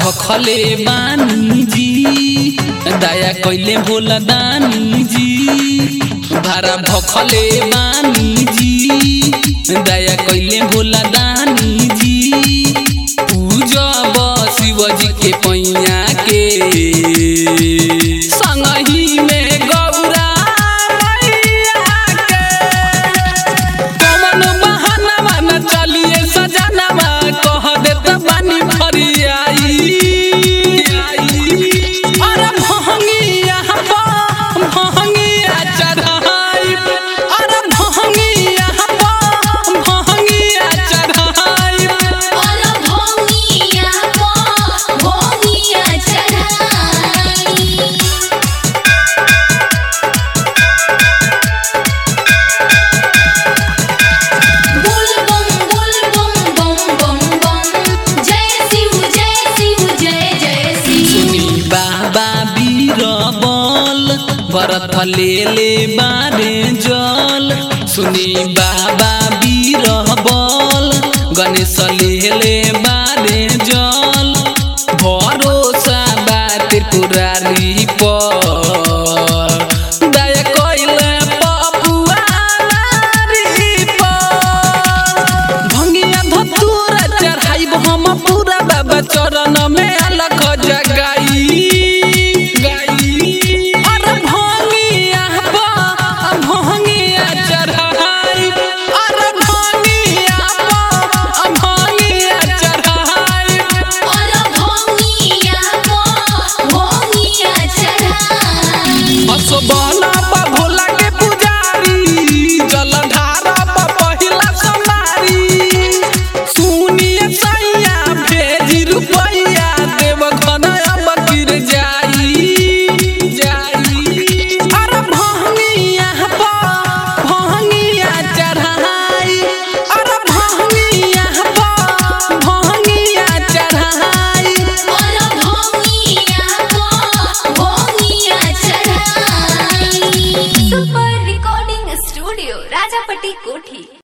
भखले बानी जी दया कैले भोला दानी जी भारा भखले बानी जी दया कैले भोला दानी जी पूजब शिवजी के पैया के संगही में गौरा मैया के कौन बहाना न चलिए सजनवा कह देत बानी फरियाई अरे भंगिया भंगिया चढ़ाई अरे भंगिया भंगिया चढ़ाई और भोंगिया को भोंगिया चढ़ाई बुल बम बुल बम बम बम बम जय शिव जय शिव जय जय शिव सुनी बाबा बीरबल भरत ले ले बारे जल सुनी बाबा बीरबल गणेश ले ले बा